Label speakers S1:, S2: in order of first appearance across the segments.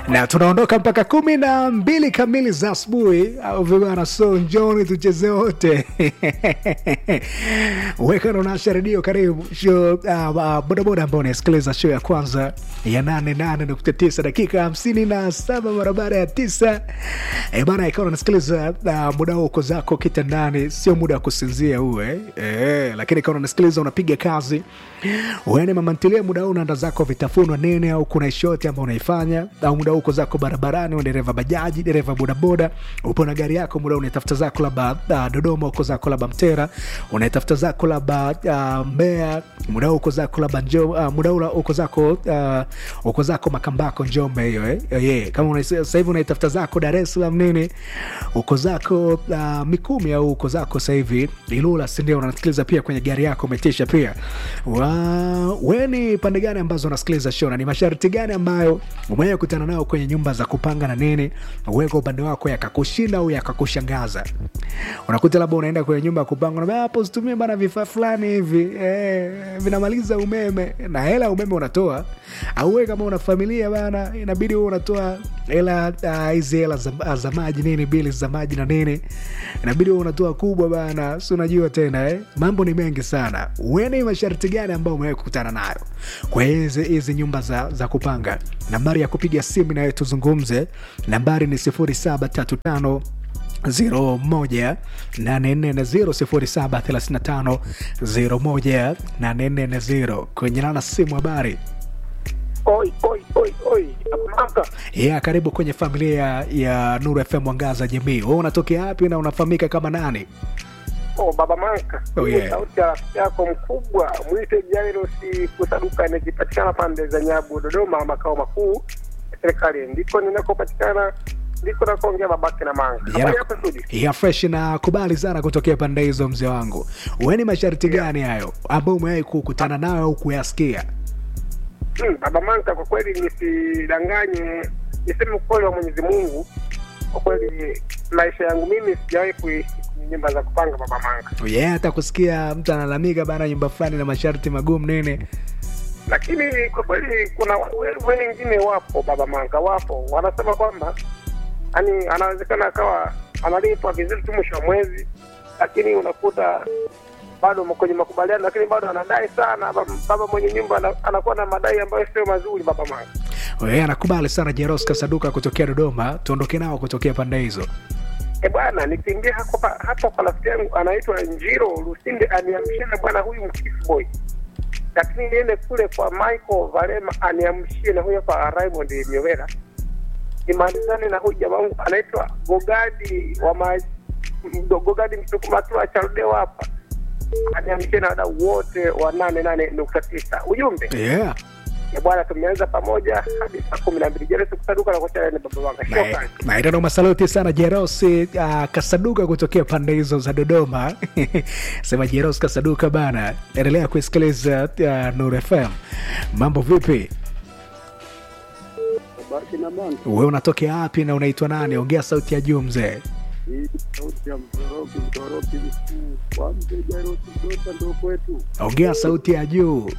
S1: na tunaondoka mpaka kumi na mbili kamili za asubuhi au vibana so njoni tucheze wote weka naonasha redio karibu show uh, uh, bodaboda ambao unasikiliza show ya kwanza ya nane nane nukta tisa dakika hamsini na saba mara baada ya tisa e bana ikawa unasikiliza uh, muda huo uko zako kitandani sio muda wa kusinzia huwe e, lakini ikawa unasikiliza unapiga kazi uene mamantilia muda huu unaanda zako vitafunwa nini au kuna ishoti ambao unaifanya au muda huu uko zako barabarani u dereva bajaji dereva bodaboda upo na gari yako muda huu unaitafuta zako labda uh, dodoma uko zako labda mtera unaitafuta zako labda uh, mbea muda huu uko zako labda njo uh, muda huu uko zako uh, uko zako makambako njombe hiyo eh? yeah. kama una- sasa hivi unaitafuta zako dar es salaam nini uko zako uh, mikumi au uko zako sasa hivi ilula sindio unasikiliza pia kwenye gari yako umetisha pia wa, we ni pande gani ambazo unasikiliza show na ni masharti gani ambayo umewahi kutana nao kwenye nyumba za kupanga na nini uweka upande wako yakakushinda au yakakushangaza unakuta labda unaenda kwenye nyumba ya kupanga unaambia, hapo usitumie bana vifaa fulani hivi eh, vinamaliza umeme na hela ya umeme unatoa au we kama una familia bana inabidi huwe unatoa hela ah, hizi hela za, za maji nini bili za maji na nini inabidi huwe unatoa kubwa bana si unajua tena eh? mambo ni mengi sana weni masharti gani ambayo umewahi kukutana nayo kwa hizi hizi nyumba za, za kupanga nambari ya kupiga simu nayo tuzungumze nambari ni 0735 0 kwenye nana simu habari
S2: Oi, oi, oi, oi, Abamaka.
S1: ya karibu kwenye familia ya, ya nuru fm mwangaza jamii we unatokea wapi na unafahamika kama nani
S2: Oh, Baba Manka.
S1: Oh,
S2: Hii
S1: yeah.
S2: Sauti ya rafiki yako mkubwa mwite Jairosi Kusaduka inajipatikana pande za Nyabu, Dodoma, makao makuu ya serikali. Ndiko ninakopatikana, ndiko nakoongea babake na Manga.
S1: Jana-
S2: Habari hapa studio.
S1: ya fresh na kubali sana kutokea pande hizo mzee wangu we ni masharti gani hayo ambao umewahi kukutana nayo au kuyasikia
S2: Hmm, Baba Manka, kwa kweli nisidanganye, niseme ukweli wa Mwenyezi Mungu. Kwa kweli maisha yangu mimi sijawahi kuishi kwenye nyumba za kupanga, Baba Manga.
S1: yeah, hata kusikia mtu analalamika bana nyumba fulani na masharti magumu nini
S2: lakini kwa kweli kuna we- wengine wapo baba manga wapo wanasema kwamba yani anawezekana akawa analipwa vizuri tu mwisho wa mwezi lakini unakuta bado mko kwenye makubaliano lakini bado anadai sana baba, baba mwenye nyumba ana- anakuwa na madai ambayo sio mazuri baba manga
S1: we anakubali sana jeros kasaduka kutokea dodoma tuondoke nao kutokea pande hizo
S2: e bwana nikiingia hapa hapa kwa rafiki yangu anaitwa njiro lusinde aniamshie na bwana huyu mkifu boy lakini niende kule kwa michael valema aniamshie na huyo kwa raymond miowera nimalizane na huyu jamaa wangu anaitwa gogadi wa ma Mdo- gogadi mtukumatua chaldeo hapa aniamshie na wadau wote wa nane nane nukta tisa ujumbe
S1: yeah.
S2: ya bwana tumeanza pamoja hadi saa kumi na mbili jeresi kusaduka na kuchalani baba wanga shokran
S1: maitano masaluti sana jerosi uh, kasaduka kutokea pande hizo za dodoma sema jeros kasaduka bana endelea kuisikiliza uh, nur fm mambo vipi
S3: Baki na manga
S1: we unatokea wapi na unaitwa nani ongea sauti ya juu mzee
S3: hii sauti ya mtoroki mtoroki mkuu kwa mzee Jairosi Mdota ndo kwetu.
S1: ongea sauti ya juu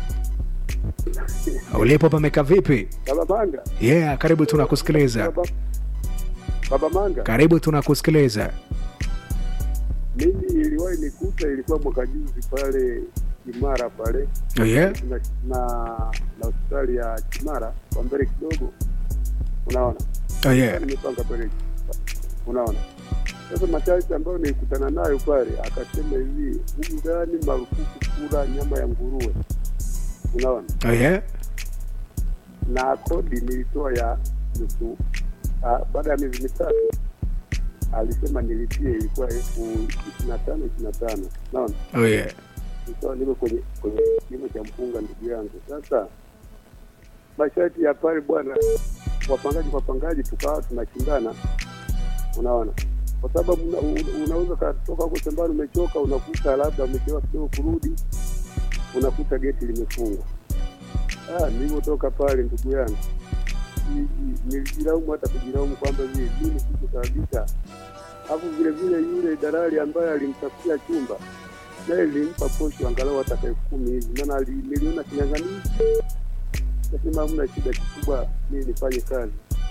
S1: ulipo pameka vipi
S3: Baba Manga,
S1: yeah karibu tunakusikiliza
S3: baba, baba Manga,
S1: karibu tunakusikiliza
S3: mimi iliwahi nikuta, ilikuwa mwaka juzi pale Kimara pale
S1: oh, yeah?
S3: na, na, na hospitali ya Kimara kwa mbele kidogo, unaona
S1: Oh, yeah.
S3: nimepanga pale, unaona sasa masharti ambayo nilikutana nayo pale, akasema hivi huku ndani marufuku kula nyama ya nguruwe, unaona
S1: Oh, yeah?
S3: na kodi nilitoa ya nusu ah, baada ya miezi mitatu alisema nilipie ilikuwa elfu ishirini na tano ishirini na tano naona
S1: Oh, yeah.
S3: nikawa niko kwenye kwenye kimo cha mpunga ndugu yangu sasa masharti ya pale bwana wapangaji kwa wapangaji tukawa tunashindana unaona kwa sababu una, una- unaweza ukatoka huko shambani umechoka unakuta labda umechelewa kidogo kurudi unakuta geti limefungwa ah, nilivyotoka pale ndugu yangu nili- nilijilaumu hata kujilaumu kwamba je mimi sikusababisha alafu vile vile yule dalali ambaye alimtafutia chumba naye nilimpa posho angalau hata elfu kumi hivi maana ali- niliona kinyang'anizi nasema hamna shida kikubwa mimi nifanye kazi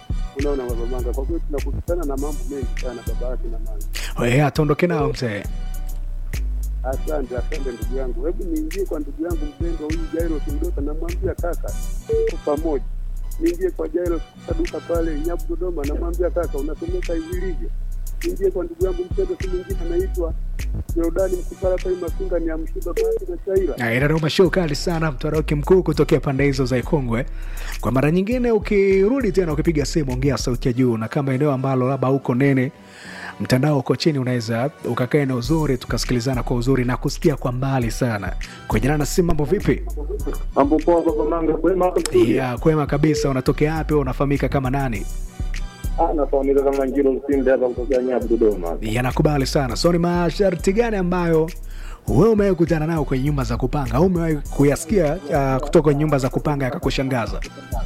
S3: unaona baba manga kwa kweli tunakutana na mambo mengi sana baba yake na manga
S1: Oye, atuondoke nao mzee.
S3: asante asante ndugu yangu hebu niingie kwa ndugu yangu mpendwa huyu jairo kimdota namwambia kaka tuko pamoja niingie kwa jairo saduka pale nyabu dodoma namwambia kaka unasomeka hivilivyo niingie kwa ndugu yangu mpendwa si mwingine anaitwa jordani mkupala pale masunga ni amshiba basi na chaira
S1: inanoma show kali sana mtwaroki mkuu kutokea pande hizo za ikongwe kwa mara nyingine ukirudi tena ukipiga simu ongea sauti ya juu na kama eneo ambalo labda huko nene mtandao uko chini unaweza ukakaa eneo uzuri tukasikilizana kwa uzuri na kusikia kwa mbali sana kujana na simu mambo vipi
S4: Mambo poa baba manga, kwema hapo studio?
S1: ya kwema kabisa unatokea wapi wewe unafahamika kama nani
S4: Ah, nafahamika kama Njiro Lusinde hapa kutoka Nyabu Dodoma.
S1: yanakubali sana so ni masharti gani ambayo wewe umewahi kukutana nayo kwenye nyumba za kupanga au umewahi kuyasikia uh, kutoka kwenye nyumba za kupanga yakakushangaza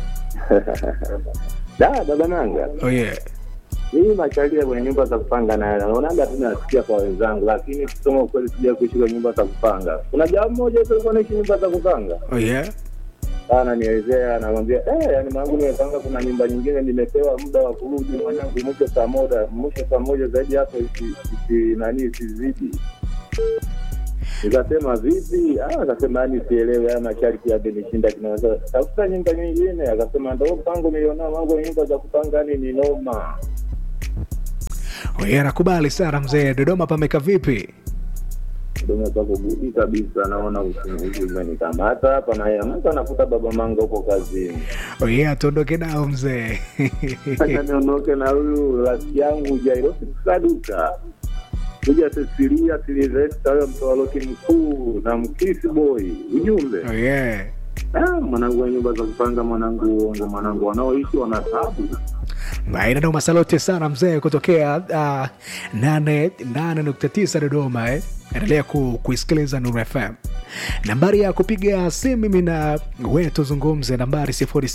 S4: Da, baba manga.
S1: oh, yeah.
S4: Mimi machalia kwenye nyumba za kupanga na naonaga tu nasikia kwa wenzangu, lakini kusema ukweli sija kuishi kwenye nyumba za kupanga. Kuna jamaa mmoja tu alikuwa anaishi nyumba za kupanga.
S1: Oh, yeah.
S4: Ananielezea anamwambia, "Eh, yani mwanangu nimepanga kuna nyumba nyingine nimepewa muda wa kurudi mwanangu mwisho saa moja, mwisho saa moja zaidi hapo isi, isi nani isizidi." Nikasema vipi? Ah, akasema yani sielewi haya masharti yamenishinda kinaweza tafuta nyumba nyingine. Akasema ndo mpango nilionao wangu nyumba za kupanga yani ni noma.
S1: Oh, yeah, nakubali sana mzee dodoma pameka vipi
S4: Dodoma pako gudi kabisa, naona usingizi umenikamata hapa na yeye mtu anafuta baba manga huko kazini.
S1: oh, yeah, tuondoke nao mzee
S4: Acha niondoke na huyu rafiki yangu Jairosi Saduka kuja Cecilia Silvesta, huyo mtawaloki mkuu na mkisi boy. Ujumbe
S1: oh, yeah.
S4: ah, mwanangu wa nyumba za kupanga, mwanangu uongo, mwanangu wanaoishi wana tabu.
S1: maeneo masalote sana mzee kutokea uh, nane nane nukta tisa dodoma eh. endelea ku, kuisikiliza nuru fm nambari ya kupiga simu mimi na we tuzungumze nambari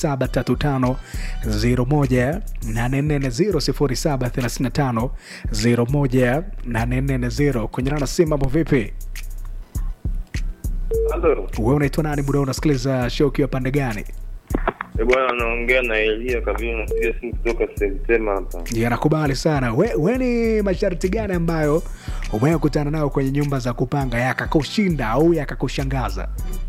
S1: 0735018440 0735018440 kwenye nana simu mambo vipi
S5: Halo,
S1: we unaitwa nani muda unasikiliza show ukiwa pande gani
S5: Eh, bwana anaongea na Elia Kabila, napiga simu kutoka Semtema hapa.
S1: Ya, nakubali sana we, we ni masharti gani ambayo umewahi kutana nayo kwenye nyumba za kupanga yakakushinda au yakakushangaza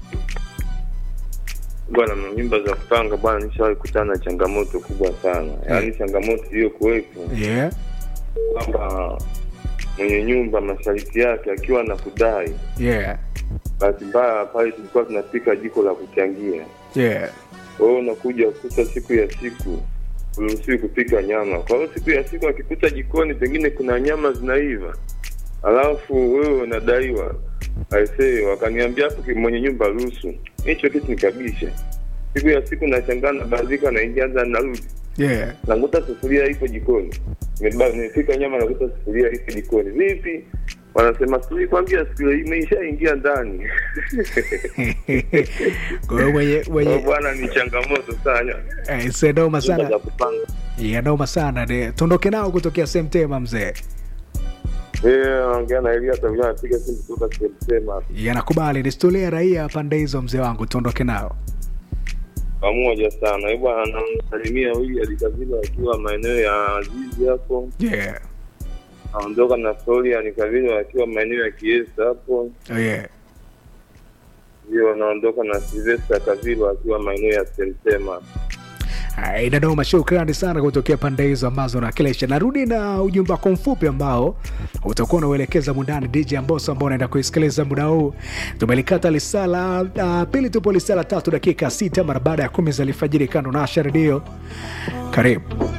S5: Bwana, na nyumba za kupanga bwana, nishawahi kutana na changamoto kubwa sana, yaani changamoto iliyokuwepo
S1: yeah.
S5: kwamba mwenye nyumba masharti yake akiwa na kudai,
S1: Yeah.
S5: bahati mbaya pale tulikuwa tunapika jiko la kuchangia,
S1: Yeah.
S5: kwa hiyo unakuja kukuta siku ya siku uruhusiwi kupika nyama. Kwa hiyo siku ya siku akikuta jikoni pengine kuna nyama zinaiva, alafu wewe unadaiwa aisee, wakaniambia hapo ki- mwenye nyumba ruhusu hicho kitu nikabisha. Siku ya siku nachangana bazika naingia za narudi
S1: Yeah.
S5: nakuta sufuria iko jikoni, Nimeba- nimepika nyama nakuta sufuria iko jikoni. Vipi? Wanasema sijui kwambia siku imeishaingia ndani.
S1: Kwa hiyo mwenye
S5: Kwa
S1: mwenye
S5: bwana, ni changamoto sana
S1: eh, se noma
S5: nyumba
S1: sana
S5: za kupanga.
S1: ya noma sana de tuondoke nao kutokea semtema mzee
S5: Eh, ongea na Elia Tavila anapiga simu kutoka Semtema
S1: yanakubali historia raia pande hizo mzee wangu tuondoke nao
S5: pamoja sana. Eh, bwana anamsalimia huyu alikavila akiwa maeneo ya Azizi hapo,
S1: yeah.
S5: aondoka na Soria alikavila akiwa maeneo ya Kiesa hapo,
S1: Oh, yeah.
S5: ndio anaondoka na Silvesta Kavilo akiwa maeneo ya Semtema.
S1: Hai, Dodoma, shukrani sana kutokea pande hizo ambazo nakilisha. Narudi na ujumbe wako mfupi ambao utakuwa unauelekeza mundani DJ Amboso ambao unaenda kuisikiliza muda huu. Tumelikata lisala uh, pili, tupo lisala tatu dakika sita mara baada ya kumi za alfajiri, kando na Asha Redio. Karibu.